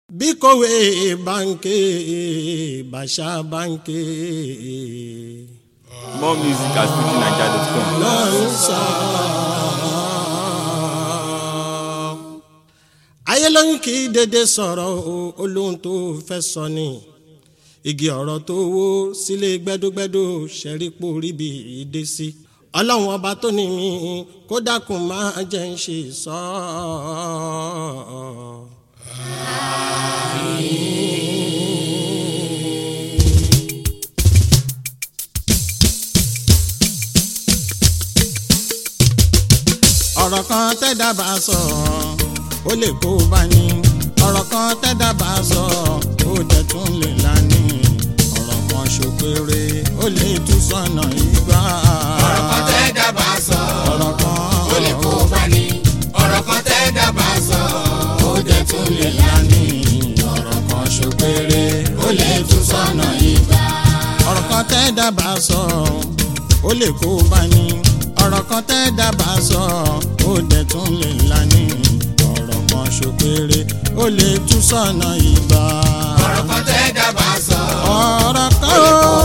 bí kòwé báńkì bàṣà báńkì More music at fujininja.com. náà ń sọ. ayé lóyún kì í dédé sọ̀rọ̀ o olóhùn tó fẹ́ sọ ni igi ọ̀rọ̀ tó wó sílé gbẹ́dúgbẹ́dú ṣẹ̀rípò ríbi ìdé sí ọlọ́run ọba tó ní mi kó dákun máa jẹ́ ń ṣe sọ ọ́. ọ̀rọ̀ kan tẹ́dá bá sọ ó lè kó bá ní ọ̀rọ̀ kan tẹ́dá bá sọ ó dẹ̀ tún lè lání ọ̀rọ̀ kan ṣòpèrè ó lè tú sọ̀nà ìgbà. ọ̀rọ̀ kan tẹ́ dábàá sọ ọ̀rọ̀ kan ó lè kó bá ní ọ̀rọ̀ kan tẹ́ dábàá sọ ó dẹ̀ tún lè lání ọ̀rọ̀ kan ṣòpèrè ó lè tú sọ̀nà ìgbà. ọ̀rọ̀ kan tẹ́dá bá sọ ó lè kó bá ní ọ̀rọ̀ kan tẹ́dá bá sọ ó dẹ̀ tún lè lání ọ̀rọ̀ kan ṣòpèrè ó lè tú sọ̀nà ìgbà. ọ̀rọ̀ kan tẹ́ dábàá sọ ọ̀rọ̀ kan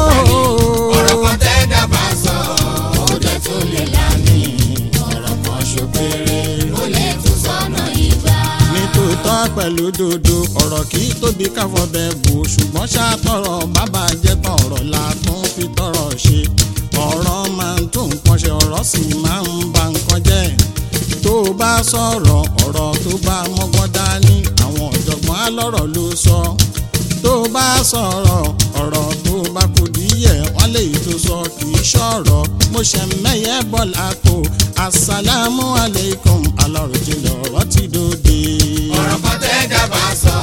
ọ̀rọ̀ kan tẹ́ dábàá sọ ó dẹ̀ tún lè lání ọ̀rọ̀ kan ṣòpèrè ó lè tún sọ́nà ìgbà. nítòótọ́ pẹ̀lú dodo ọ̀rọ̀ kì í tóbi káfọ́ bẹ́ẹ̀ bò ṣùgbọ́n ṣàtọ̀rọ̀ bàbá jẹ́ tán ọ̀rọ̀ la tún fi tọrọ ṣe ọ̀rọ̀ máa ń tún nǹkan ṣe ọ̀rọ̀ sì máa ń ba nǹkan jẹ́ tó o bá sọ̀rọ̀ ọ̀rọ̀ tó bá mọ́gbọ́n dání àwọn ọ̀jọ̀gbọ́n alọ́rọ̀ ló sọ tó o bá sọ̀rọ̀ ọ̀rọ̀ tó bá kò díyẹ̀ wọ́n lè tó sọ kì í ṣọ̀rọ̀ mo ṣe mẹ́yẹ bọ́lá kó asàlámù aleikum aláròjìnlẹ̀ ọ̀rọ̀ ti dòde. ọ̀rọ̀ kan tẹ́ dábàá sọ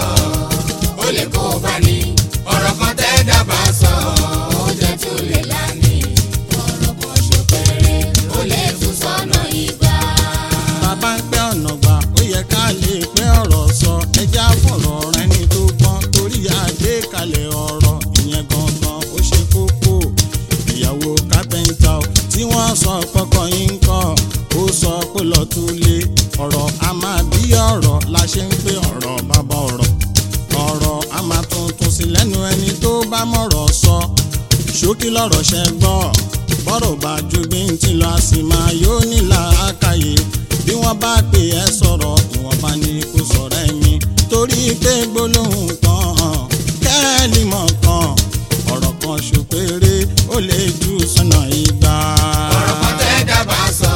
ó lè kó bá ní ọ̀rọ̀ kan tẹ́ dábàá sọ ó dẹ̀ tún lè lání ọ̀rọ̀ kan ṣòpèrè ó lè tún sọ́nà ìgbà. bàbá ń pẹ́ ọ̀nà gbà ó yẹ ká lè pẹ́ ọ̀rọ̀ sọ ẹja fọ̀rọ̀ rẹ ní tó gbọ́n torí àgbékalẹ̀ ọ̀rọ̀ ìyẹn gangan ó ṣe kókó ìyàwó kápẹ́ńtà ó tí wọ́n sọ pọ́kọ yín kọ́ ó sọ pé lọ́ọ́ tún lé ọ̀rọ̀ a máa bí ọ̀rọ̀ la ṣe ń pé ọ̀rọ̀ bàbá ọ̀rọ̀ ọ̀rọ̀ a máa tuntun sí lẹ́nu ẹni tó bá mọ̀rọ̀ sọ ṣókí lọ́rọ̀ ṣẹ gbọ́ bọ́rọ̀ bá ju bí n ti lọ a sì máa yóò nílà ákàyè bí wọ́n bá pè ẹ́ sọ̀rọ̀ ìwọ̀nba ni kò sọ̀rọ̀ ẹ̀mí torí pé gbólóhùn kan kẹ́ẹ̀lì mọ̀ kan ọ̀rọ̀ kan ṣòpèrè ó lè ju sọ́nà ìgbà. ọ̀rọ̀ kan tẹ́ dábàá sọ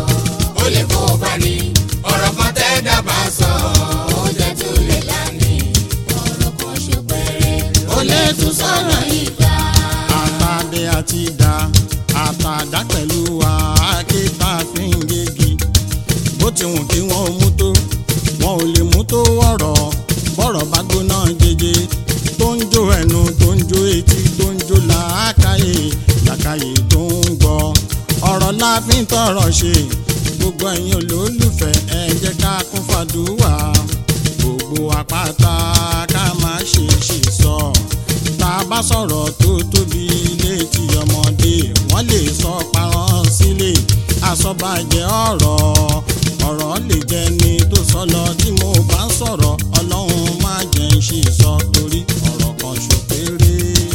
ó lè kó bá ní ọ̀rọ̀ kan tẹ́ dábàá sọ ó dẹ̀ tún lè lání ọ̀rọ̀ kan ṣòpèrè ó lè tún sọ́nà ìgbà. àtàdé àti ìdá àtàdá pẹ̀lú àáké tá a fi ń gégi bó ti wù kí wọ́n mú tó wọn ò lè mú tó ọ̀rọ̀ bọ́rọ̀ bá gbóná jẹjẹ tó ń jó ẹnu tó ń jó etí tó ń jó làákàyè làákàyè tó ń gbọ́ ọ̀rọ̀ la fi ń tọrọ ṣe gbogbo ẹ̀yin olólùfẹ́ ẹ jẹ́ ká kún fàdúrà gbogbo àpáta ká má ṣe ṣe sọ tá a bá sọ̀rọ̀ tó tóbi létí ọmọdé wọ́n lè sọ parán sílé àsọ̀bàjẹ́ ọ̀rọ̀ ọ̀rọ̀ lè jẹ́ ni tó sọ lọ tí mo bá ń sọ̀rọ̀ ọlọ́run má jẹ́ ń ṣe sọ torí ọ̀rọ̀ kan ṣòkèrè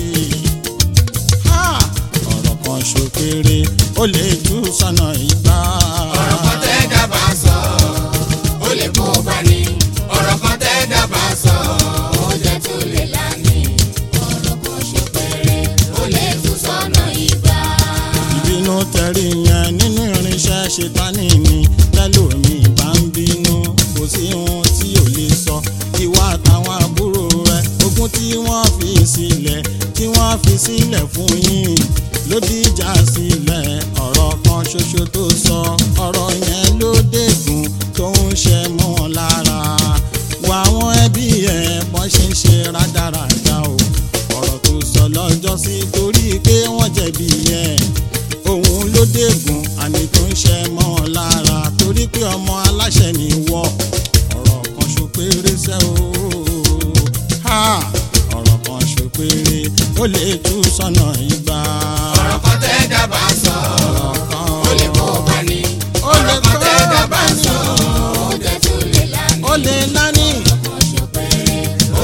Ha! ọ̀rọ̀ kan ṣòkèrè ó lè tú sọ́nà ìgbà. ọ̀rọ̀ kan tẹ́ dábàá sọ ó lè kó bá ní ọ̀rọ̀ kan tẹ́ dábàá sọ ó dẹ̀ tún lè lání ọ̀rọ̀ kan ṣòpèrè ó lè tún sọ́nà ìgbà. ìbínú tẹ̀rí yẹn nínú irinṣẹ́ ṣetánì mi tẹ́lómi bá ń bínú kò sí ohun tí ò lè sọ ìwà àtàwọn àbúrò rẹ ogún tí wọ́n fi sílẹ̀ tí wọ́n fi sílẹ̀ fún yín ló dìjà sílẹ̀ ọ̀rọ̀ kan ṣoṣo tó sọ ọ̀rọ̀ yẹn ló dégùn tó ń ṣe mọ́ wọn lára wà àwọn ẹbí ẹ̀ bọ́n ṣe ń ṣe rádaràda o ọ̀rọ̀ tó sọ lọ́jọ́ sí torí pé wọ́n jẹ̀bi ẹ̀ òun ló dégùn àmì tó ń ṣe mọ́ wọn lára torí pé ọmọ aláṣẹ ni wọ́ ọ̀rọ̀ kan ṣòpèrè sẹ́ o ha ọ̀rọ̀ kan ṣòpèrè ó lè tú sọ́nà ìgbà ọ̀rọ̀ kan tẹ́ dábàá sọ ọ̀rọ̀ kan ó lè kó bá ní ó lè ọ̀rọ̀ kan tẹ́ kó bá dábàá ní sọ ó dẹ̀ tún lè lání ó lè lání ọ̀rọ̀ kan ṣòpèrè ó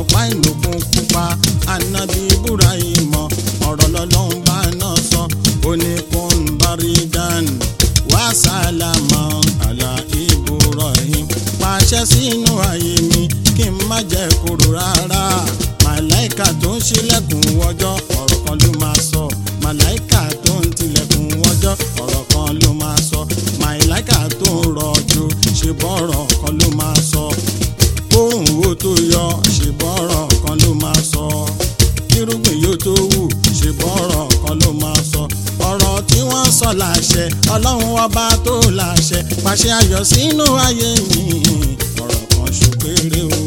ọ̀pá ìlòkun pupa anabi ibrahim ọ̀rọ̀ lọ́lọ́run bá náà sọ oníkun baridan wà sálámà àlà ibrahim pàṣẹ sínú ayé mi kí n má jẹ́ kúrò rárá màláìka tó ń ṣílẹ̀kùn wọjọ́ ọ̀rọ̀ kan ló máa sọ màláìka tó ń tilẹ̀kùn wọjọ́ ọ̀rọ̀ kan ló máa sọ màláìka tó ń rọ̀jò ṣe bọ́rọ̀ kan ló máa sọ kóhùn wo tó yọ ṣe bọ́rọ̀ kan ló máa sọ kírúgbìn yóò tó wù ṣe bọ́rọ̀ kan ló máa sọ ọ̀rọ̀ tí wọ́n sọ láṣẹ ọlọ́run ọba tó láṣẹ pàṣẹ ayọ̀ sínú ayé mi ọ̀rọ̀ kan ṣòpèrè o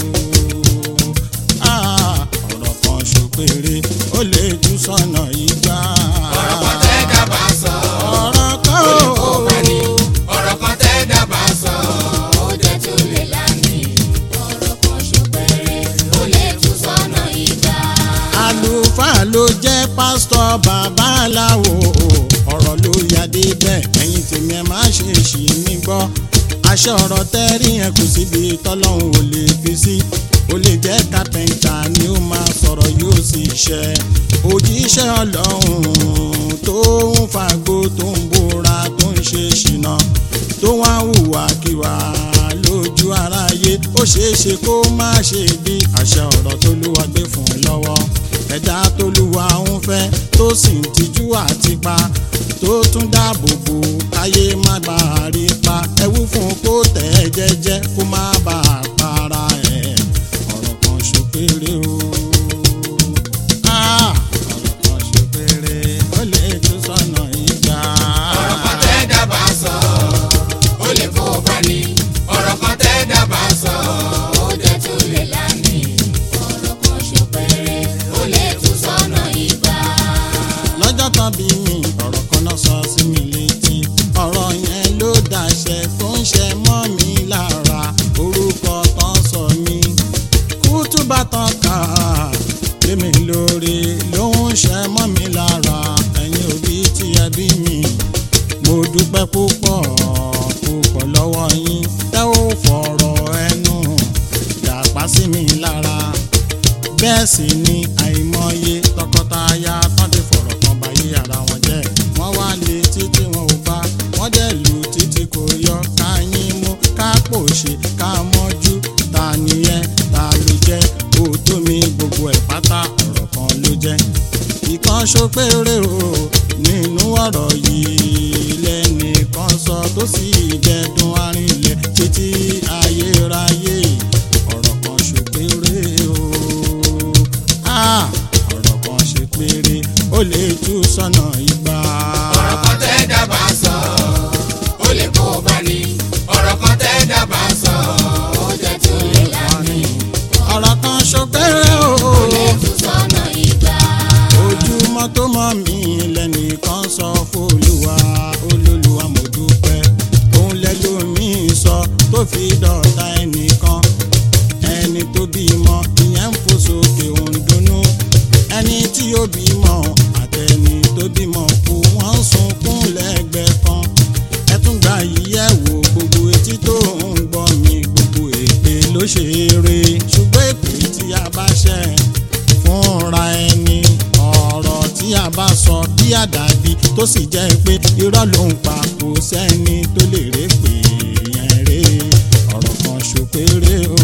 Ah, ọ̀rọ̀ kan ṣòpèrè ó lè tú sọ́nà ìgbà ọ̀rọ̀ kan tẹ́ dábàá sọ ọ̀rọ̀ kan ó lè kó ó bá ní ọ̀rọ̀ kan tẹ́ dábàá sọ ó jẹ́ tún lè lámì ọ̀rọ̀ kan ṣòpèrè ó lè tún sọ́nà ìgbà. àlùfáà ló jẹ́ pásítọ̀ babaláwo ọ̀rọ̀ ló yàdé bẹ́ẹ̀ ẹ̀yin tèmi ẹ̀ má ṣe ṣì mí gbọ́ aṣọ ọ̀rọ̀ tẹ́rí yẹn kò síbi tọ́lọ́hún ò lè fi sí ó lè jẹ́ kápẹ́ńtà ni ó máa sọ̀rọ̀ yóò sì ṣẹ òjíṣẹ́ ọlọ́run tó ń fagbó tó ń bóra tó ń ṣe ṣìnà tó wá hùwàkiwà lójú aráyé ó ṣeé ṣe kó má ṣe bí àṣẹ ọ̀rọ̀ tó lúwa gbé fún un lọ́wọ́ ẹ̀dá tó lúwa ń fẹ́ tó sì ń tijú àti pa tó tún dáàbò bò káyé má bà á rí pa ẹwú fún un kó tẹ̀ ẹ́ jẹ́jẹ́ kó má bà á para ẹ̀ ọ̀rọ̀ kan ṣòpèrè o. Ah, ọ̀rọ̀ kan ṣòpèrè ó lè tún sọ́nà ìgbà. ọ̀rọ̀ kan tẹ́ dábàá sọ ó lè kó bá ní ọ̀rọ̀ kan tẹ́ dábàá sọ ó jẹ́ tún lè lámì ọ̀rọ̀ kan ṣòpèrè ó lè tún sọ́nà ìgbà. lọ́jọ́ tán bí mi ọ̀rọ̀ kan náà sọ sí mi létí ọ̀rọ̀ yẹn ló dàṣẹ tó ń ṣe mọ́ mi lára orúkọ tán sọ mí kútùbà tán kà lémi lórí ló ń ṣe mọ́ mi lára ẹ̀yin òbí tí ẹ bí mi mo dúpẹ́ púpọ̀ púpọ̀ lọ́wọ́ yín tẹ́ ò fọ̀rọ̀ ẹnu dàpá sí mi lára bẹ́ẹ̀ sì ni àìmọye tọkọtaya tán ti fọ̀rọ̀ kan báyé ara wọn jẹ́ wọ́n wá lé títí wọn ò bá wọ́n dẹ̀ lù títí kò yọ ká yín mú ká pòṣe ká mọ́jú ta nìyẹn ta ló jẹ́ òótọ́ mi gbogbo ẹ̀ pátá ọ̀rọ̀ kan ló jẹ́ ìkan ṣopéré o nínú ọ̀rọ̀ yìí lẹ́nìkan sọ tó sì dẹ̀dùn arìnlẹ̀ títí ayérayé ọ̀rọ̀ kan ṣopéré o Ah, ọ̀rọ̀ kan ṣe péré ó lè tú sọ́nà ìgbà. ọ̀rọ̀ kan tẹ́ dábàá sọ ó lè kó bá ní ọ̀rọ̀ kan tẹ́ dábàá sọ ó jẹ́ tún lè lámì ọ̀rọ̀ kan ṣopéré o ó lè tún sọ́nà ìgbà. ojúmọ́ tó mọ́ mi lẹ́nìkan sọ fÓlúwa olólùwà mo dúpẹ́ òun lẹ́lòmíì sọ tó fi dọ̀tá ẹnìkan ẹni tó bímọ ìyẹn ń fò sókè òun dunnú ẹni tí ó bímọ àtẹni tó bímọ kú wọ́n ń sunkún lẹ́gbẹ̀ẹ́ kan ẹ tún gba yíyẹ wò gbogbo etí tó ń gbọ́ mi gbogbo èpè ló ṣe eré ṣùgbọ́n èpè tí a bá ṣẹ̀ fúnra ẹni ọ̀rọ̀ tí a bá sọ bí àdàbí tó sì jẹ́ pé irọ́ ló ń pa kò sẹ́ni tó lè rè pé yẹn rè ọ̀rọ̀ kan ṣòpéré o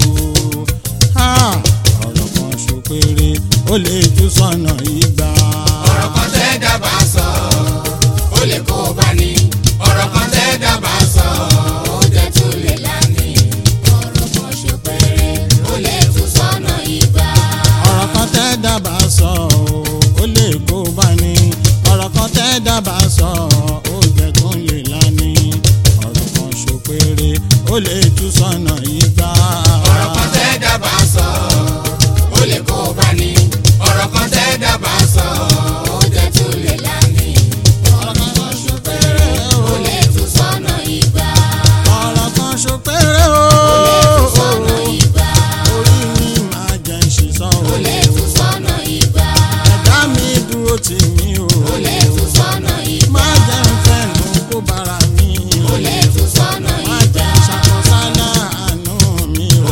Ah, ọ̀rọ̀ kan ṣòpéré ó lè tú sọ́nà ìgbà. ọ̀rọ̀ kan tẹ́ dábàá sọ ó lè kó bá ní ọ̀rọ̀ kan tẹ́ dábàá sọ ó jẹ́ tún lè lámì ọ̀rọ̀ kan ṣòpèrè ó lè tún sọ́nà ìgbà. ọ̀rọ̀ kan tẹ́ dábàá sọ ó lè kó bá ní ọ̀rọ̀ kan tẹ́ dábàá sọ ó jẹ́ tún lè lání ọ̀rọ̀ kan ṣòpéré ó lè tú sọ́nà ìgbà. ọ̀rọ̀ kan tẹ́ dábàá sọ ó lè kó bá ní ọ̀rọ̀ kan tẹ́ dábàá sọ ó jẹ́ tún lè lámì ọ̀rọ̀ kan ṣòpéré ó lè tún sọ́nà ìgbà. ọ̀rọ̀ kan ṣòpéré ó lè tún sọ́nà ìgbà. orí mi máa jẹ́ ìṣìṣọ́ ó lè tún sọ́nà ìgbà. ẹ̀dá mi dúró tì mí o ó lè tún sọ́nà ìgbà. má jẹ́ ń fẹ́nu kó bára mi ó lè tún sọ́nà má ìgbà. jẹ́ ṣàkóso àánú mi o.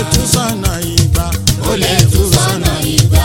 tú sọ́nà ìgbà ó lè tú sọ́nà ìgbà.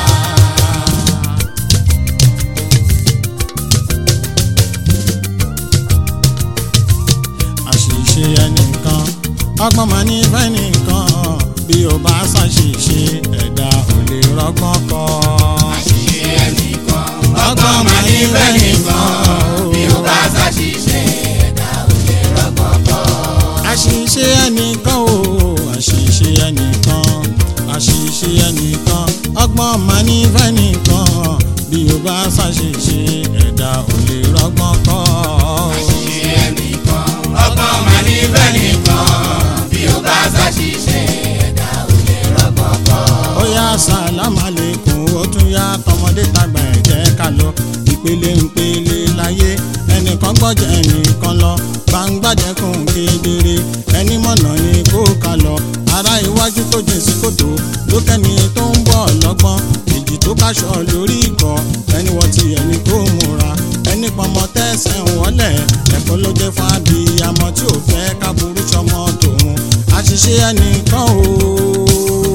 àṣìṣe ẹnìkan ọgbọ́n máa ní fẹ́ nìkan bí o bá ṣàṣìṣe ẹ̀dá ò lè rọ́gbọ́n kọ́. àṣìṣe ẹnìkan ọgbọ́n máa ní bẹ́ẹ̀ nìkan bí ó bá ṣàṣìṣe ẹ̀dá ò lè rọ́gbọ́n kọ́. àṣìṣe ẹnìkan o àṣìṣe ẹnìkan àṣìṣe ẹnìkan ọgbọ́n máa ní fẹ́ nìkan bí o bá ṣàṣìṣe ẹ̀dá ò lè rọ́gbọ́n kọ́. àṣìṣe ẹnìkan ọgbọ́n máa ní bẹ́ẹ̀ nìkan bí ó bá ṣàṣìṣe ẹ̀dá ò lè rọ́gbọ́n kọ́. ó yá sàlámù àlékún ó tún yá tọmọdé tàgbà ẹ̀ jẹ́ ká lọ ìpele ńpele láyé ẹnìkan gbọ́jà ẹnìkan lọ gbangbàjẹkùn kedere ẹni mọ̀nà ni kó ká lọ ará iwájú tó jìn sí kòtò lókẹ́ni tó ń bọ̀ lọ́gbọ́n èjì tó káṣọ lórí ikọ̀ ẹni wọ́n ti ẹni kó múra ẹni pọmọ tẹ́sẹ̀ ń wọlé ẹ̀kọ́ ló jẹ́ fún abiyamọ tí ò fẹ́ ká burú sọmọ tòun àṣìṣe ẹnìkan o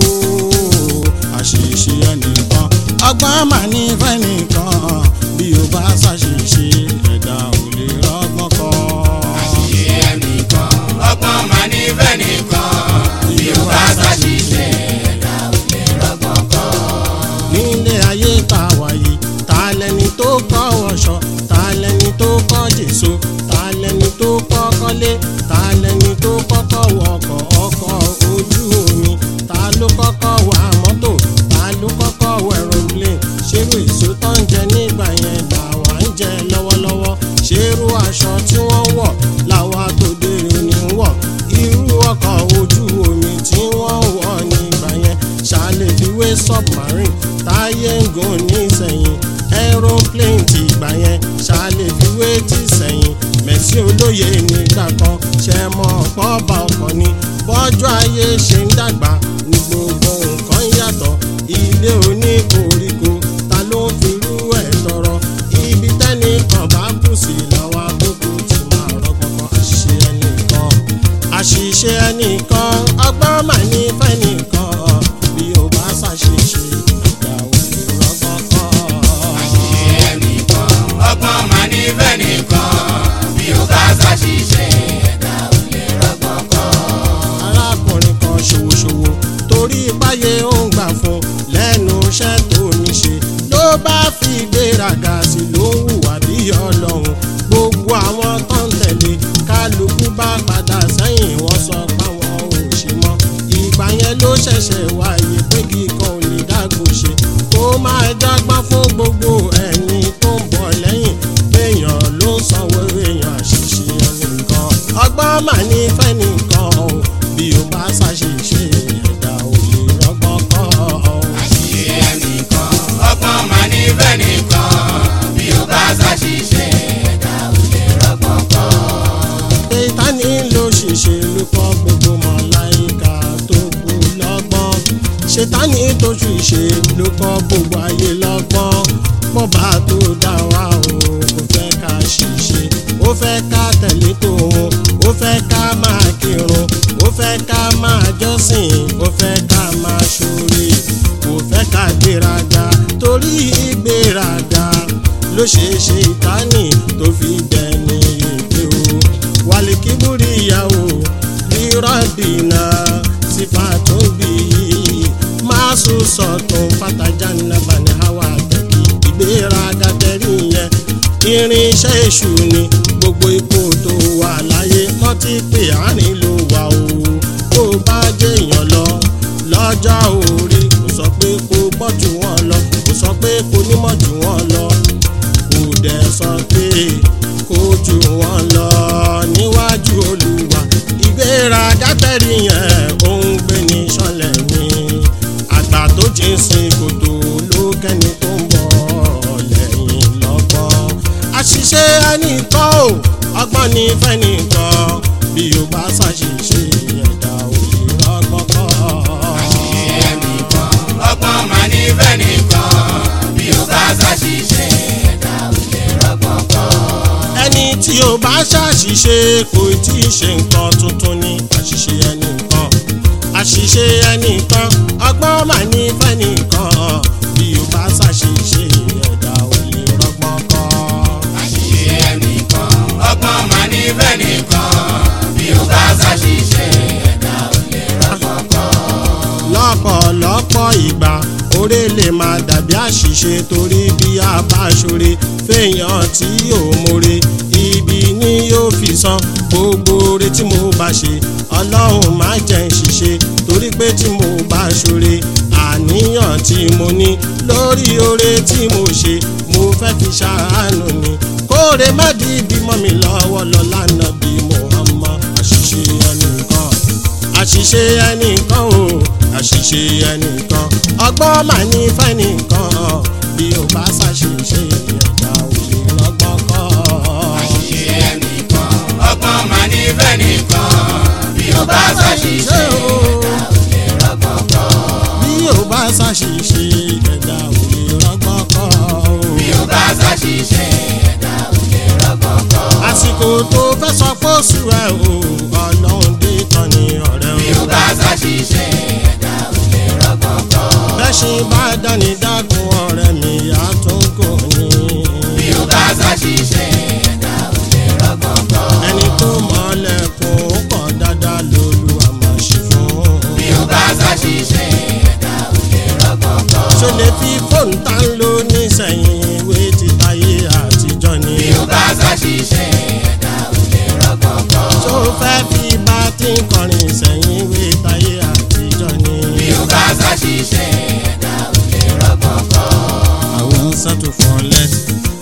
àṣìṣe ẹnìkan ọgbọ́n mà ní fẹ́nìkan bí o bá ṣàṣìṣe ẹ̀dá ò lè rọ́gbọ́n kọ́. àṣìṣe ẹnìkan ọgbọ́n máa ní bẹ́ẹ̀ nìkan bí ó bá ṣàṣìṣe ẹ̀dá ò lè rọ́gbọ́n kọ́. nílé ayé tá a wà yìí ta lẹni tó kọ́ wọṣọ ta lẹni tó kọ́ jèso ta lẹni tó kọ́ kọ́lé ta lẹni tó kọ́kọ́ wọkọ̀ ọkọ̀ ojú omi ta ló kọ́kọ́ wà mọ́tò ta ló kọ́kọ́ wọ aeroplane ṣerú èso tó ń jẹ nígbà yẹn làwa ń jẹ lọ́wọ́lọ́wọ́ ṣerú aṣọ tí wọ́n wọ̀ làwa tó dèrò ní wọ̀ irú ọkọ̀ ojú omi tí wọ́n wọ̀ nígbà yẹn ṣàlẹ̀ fiwé submarine táyé ń gùn nísẹ̀yìn aeroplane ti gbà yẹn ṣàlẹ̀ fiwé ti sẹ̀yìn mẹ̀sí olóye nígbà kan ṣe mọ́ ọ̀pọ̀ bá ọkọ̀ ni bọ́jọ́ ayé ṣe ń dàgbà ní gbogbo nǹkan yàtọ̀ ilé oníkoríko ta ló ń firú ẹ̀ tọrọ ibi tẹ́ni kan bá kù sí lọ́wọ́ àkókò tí máa rọ́gbọ́n kan àṣìṣe ẹnìkan àṣìṣe ẹnìkan ọgbọ́n mà ní fẹ́nìkan bí o bá ṣàṣìṣe ìgbà òkè rọ́gbọ́n kọ́. àṣìṣe ẹnìkan ọgbọ́n máa ní bẹ́ẹ̀ nìkan bí ó bá ṣàṣìṣe ẹ̀dá ò lè rọ́gbọ́n kọ́. arákùnrin kan ṣòwòṣòwò torí báyé ó ń gbà fún lẹ́nu iṣẹ́ tó ní ṣe ló bá fi gbéraga sí ló ń hùwà bí ọlọ́run gbogbo àwọn tó ń tẹ̀lé kálukú bá padà sẹ́yìn wọ́n sọ páwọn ò ṣe mọ́ ìgbà yẹn ló ṣẹ̀ṣẹ̀ wáyé pé kíkan ò lè dágbò ṣe kó máa dágbọ́n fún gbogbo ẹ̀yin tó ń bọ̀ lẹ́yìn péèyàn ló ń sanwó èèyàn àṣìṣe ẹnìkan ọgbọ́n mà ní fẹ́nìkan o bí o bá ṣàṣìṣe ẹ̀dá ò lè rọ́gbọ́n kọ́ ọ. àṣìṣe ẹnìkan ọgbọ́n máa ní bẹ́ẹ̀ nìkan bí ó bá ṣàṣìṣe ẹ̀dá ò lè rọ́gbọ́n kọ́. Sátánì ló ṣèṣe ló kọ́ gbogbo mọ̀láìka tó kú lọ́gbọ́n. Ṣètánì tó ṣèṣe ló kọ́ gbogbo ayé lọ́gbọ́n. Bọ́ba tó dá wa o kò fẹ́ ká ṣìṣe. Ó fẹ́ ká tẹ̀lé tòun. Ó fẹ́ ká máa kírun. Ó fẹ́ ká máa jọ́sìn. Ó fẹ́ ká máa ṣoore. Kò fẹ́ ká gbéraga torí ìgbéraga ló ṣe ṣe ìtánì tó fi dẹni èké o walikiburi ìyàwó rírọ́bìnà sífà tó bí máa sùn sọ̀tún fàtàjà nàbà ní hawa tẹ̀kí ìgbéraga tẹ̀rí yẹn irinṣẹ́ èṣù ni gbogbo ipò tó wà láyé wọ́n ti pè àárín ló wà o tó bá jẹ́yàn lọ lọ́jọ́ orí kò sọ pé kò gbọ́ jù wọ́n lọ kò sọ pé kò nímọ̀ jù wọ́n lọ kò dẹ̀ sọ pé kó jù wọ́n lọ níwájú olúwa ìgbéraga tẹ̀rí yẹn ó ń gbé ní sọ́lẹ̀ ni àgbà tó jìn sí kòtò ló kẹ́ni tó ń bọ̀ lẹ́yìn lọ́gbọ́n àṣìṣe ẹnìkan o ọgbọ́n ní fẹ́nìkan bí o bá ṣàṣìṣe ẹ̀dá òye rọ́gbọ́n kọ́. àṣìṣe ẹnìkan ọgbọ́n máa ní bẹ́ẹ̀ nìkan bí ó bá ṣàṣìṣe ẹ̀dá ò lè rọ́gbọ́n kọ́. ẹni tí ó bá ṣàṣìṣe kò tí ì ṣe nǹkan tuntun ni àṣìṣe ẹnìkan àṣìṣe àṣìṣe ẹnìkan ọgbọ́n mà ní fẹ́nìkan bí o bá ṣàṣìṣe ẹ̀dá ò lè rọgbọ́n kọ́. àṣìṣe ẹnìkan ọgbọ́n máa ní bẹ́ẹ̀ nìkan bí ó bá ṣàṣìṣe ẹ̀dá ò lè rọ́gbọ́n kọ́. lọ́pọ̀lọpọ̀ ìgbà oore lè máa dàbí àṣìṣe torí bí a bá ṣoore fèèyàn tí ò mọ̀re ibi ni yóò fi san gbogbo oore tí mo bá ṣe ọlọ́run má jẹ́ ń ṣiṣẹ́ torí pé tí mo bá ṣoore àníyàn tí mo ní lórí oore tí mo ṣe mo fẹ́ fi ṣàánú ni kóore má di ibi mọ́ mi lọ́wọ́ lọ lánàá bí mo hàn mọ́ àṣìṣe ẹnìkan àṣìṣe ẹnìkan o àṣìṣe ẹnìkan ọgbọ́n mà ní fẹ́nìkan bí o bá ṣàṣìṣe ẹ̀dá ò lè rọ́gbọ́n kọ́. àṣìṣe ẹnìkan ọgbọ́n máa ní bẹ́ẹ̀ nìkan bí ó bá ṣàṣìṣe ẹ̀dá ò lè rọ́gbọ́n kọ́. bí o bá ṣàṣìṣe ẹ̀dá ò lè rọ́gbọ́n kọ́. bí ó bá ṣàṣìṣe ẹ̀dá ò lè rọ́gbọ́n kọ́. àsìkò tó fẹ́ sọ pé oṣù ẹ̀ o ọlọ́run dé tán ni ọ̀rẹ́ bí o. ó bá ṣàṣìṣe ẹ̀dá ò lè rọ́gbọ́n kọ́. bẹ́ṣin bá dání dákun ọ̀rẹ́ mi àtúnkò ní. bí ó bá ṣàṣìṣe ẹ̀dá ò lè rọ́gbọ́n kọ́. ẹni tó mọ̀lẹ́kùn ó kàn dáadáa lólu àmọ́ ṣe fún. bí ó bá ṣàṣìṣe ẹ̀dá ò lè rọ́gbọ́n kọ́. ṣó lè fi fóònù tá ń lò nísẹ̀yìn ìwé ti táyé àtijọ́ ni. bí ó bá ṣàṣìṣe ẹ̀dá ò lè rọ́gbọ́n kọ́. ṣó fẹ́ fi bá tí ń kọrin sẹ́yìn ìwé táyé àtijọ́ ni. bí ó bá ṣàṣìṣe ẹ̀dá ò lè rọ́gbọ́n kọ́. I won't settle for less.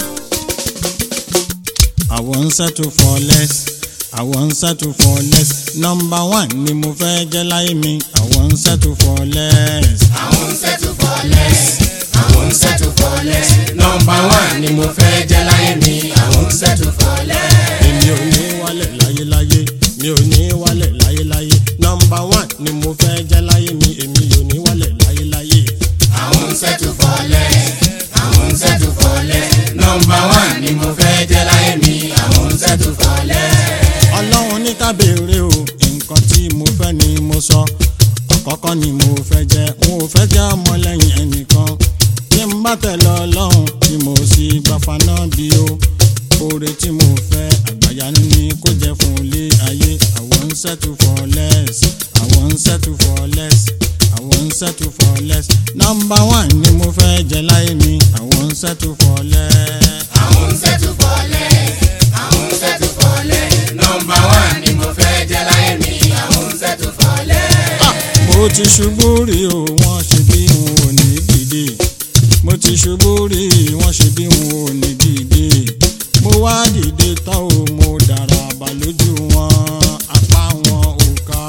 I won't settle for less. I won't settle for less. Number one ni mo fẹ́ jẹ́ láyé mi. I won't settle for less. àwọn ń settle for less. àwọn ń settle for less. nọmba one ni mo fẹ́ jẹ́ láyé mi. àwọn ń settle for less. èmi ò ní wálẹ̀ láyéláyé mi ò ní wálẹ̀ láyéláyé nọmba one ni mo fẹ́ jẹ́ láyé mi èmi ò ní wálẹ̀ láyéláyé. àwọn ń settle for less. àwọn ń settle for less. nọmba one ni mo fẹ́ jẹ́ láyé mi. àwọn ń settle for less. ọlọ́run ní ká béèrè o nǹkan tí mo fẹ́ ni mo sọ àkọ́kọ́ ni mo fẹ́ jẹ́ n ò fẹ́ jẹ́ ọmọlẹ́yìn ẹnìkan tí n bá tẹ̀lé ọlọ́run tí mo sì gbà faná bí o oore tí mo fẹ́ àgbàyanu ni kó jẹ́ fún ilé ayé I won't settle for less I won't settle for less I won't settle for less number one ni mo fẹ́ jẹ́ láyé mi I won't settle for less. àwọn ń settle for less. àwọn ń settle for less. nọmba one ni mo fẹ́ jẹ́ láyé mi. àwọn ń settle for less. mo ti ṣubú rí o wọ́n ṣe bí n ò ní dìde mo ti ṣubú rí wọ́n ṣe bí n ò ní dìde mo wá dìde tán o mo dára bà lójú wọn apá wọn ò ká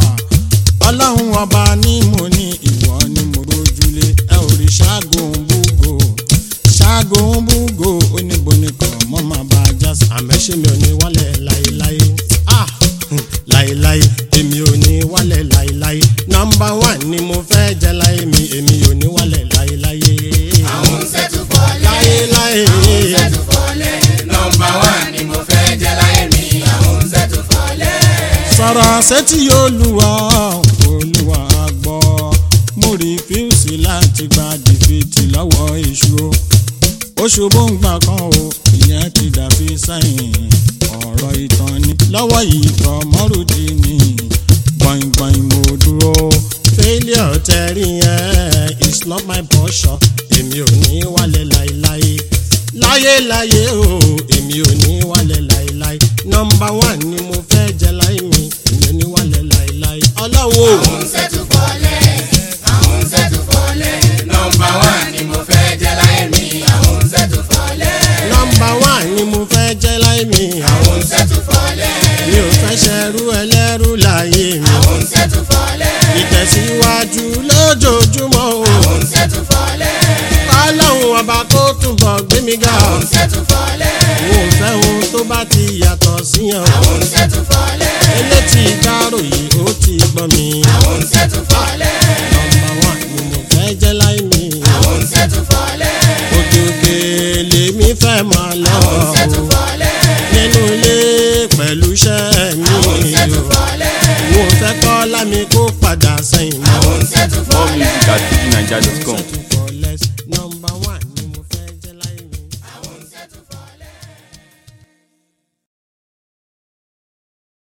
ọlọ́run ọba ní mo ní ìwọ ni mo rójúlé ẹ ò rí ṣáàgó ń búgò ṣáàgó ń búgò oníbo nìkan mọ́ máa bá a já sí àmẹ́ṣẹ́ mi ò ní wálẹ̀ láéláé ah láéláé èmi ò ní wálẹ̀ láéláé nọmba one ni mo fẹ́ jẹ́ láyé mi èmi ò ní wálẹ̀ láéláé àwọn ń settle for less. láéláé settle for less. nọmba one ni mo fẹ́ jẹ́ láyé mi. àwọn ń settle for less. sọ̀rọ̀ sétí olúwa olúwa gbọ́ mo rí fíùsì láti gba dìfìtì lọ́wọ́ èṣù o oṣù bóńgbà kan o ìyẹn ti dàbí sẹ́yìn ọ̀rọ̀ ìtàn ni lọ́wọ́ yìí kọ́ mọ́rùdí ni gbọ̀ngbọ̀n mo dúró failure tẹ̀rí yẹn is not my portion èmi ò ní wálẹ̀ láéláé láyéláyé o èmi ò ní wálẹ̀ láéláé nọmba one ni mo fẹ́ jẹ́ láyé mi èmi ò ní wálẹ̀ láéláé ọlọ́wọ́ àwọn ń settle for less. àwọn ń settle for less. nọmba one ni mo fẹ́ jẹ́ láyé mi. àwọn ń settle for less. nọmba one ni mo fẹ́ jẹ́ láyé mi àwọn ń settle for less. mi ò fẹ́ ṣẹrú ẹlẹ́rú láyé mi àwọn ń settle for less. ìtẹ̀síwájú lójoojúmọ́ o àwọn ń settle for less. kọ́lọ́hún ọba kó túbọ̀ gbé mi ga àwọn ń settle for less. mo fẹ́ ohun tó bá ti yàtọ̀ síyàn o àwọn ń settle for less. elétí ìdárò yìí ó ti gbọ́ mi àwọn ń settle for less. nọmba one ni mo fẹ́ jẹ́ láyé mi àwọn ń settle for less. òkèkè lèmi fẹ́ máa lọ àwọn ń settle for less. nínú ilé pẹ̀lú iṣẹ́ mi àwọn ń settle o for less. mo fẹ́ kọ́ lámì